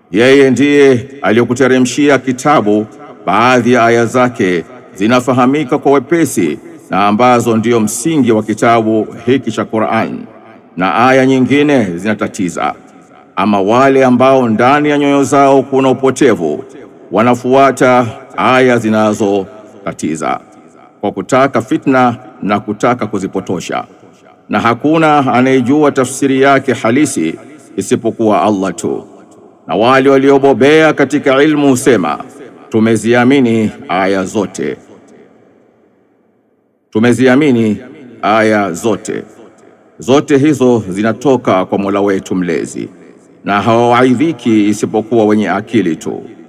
Yeye ndiye aliyokuteremshia kitabu, baadhi ya aya zake zinafahamika kwa wepesi na ambazo ndiyo msingi wa kitabu hiki cha Qur'an, na aya nyingine zinatatiza. Ama wale ambao ndani ya nyoyo zao kuna upotevu, wanafuata aya zinazotatiza kwa kutaka fitna na kutaka kuzipotosha, na hakuna anayejua tafsiri yake halisi isipokuwa Allah tu. Na wale waliobobea katika ilmu husema tumeziamini aya zote, tumeziamini aya zote. Zote hizo zinatoka kwa Mola wetu mlezi, na hawawaidhiki isipokuwa wenye akili tu.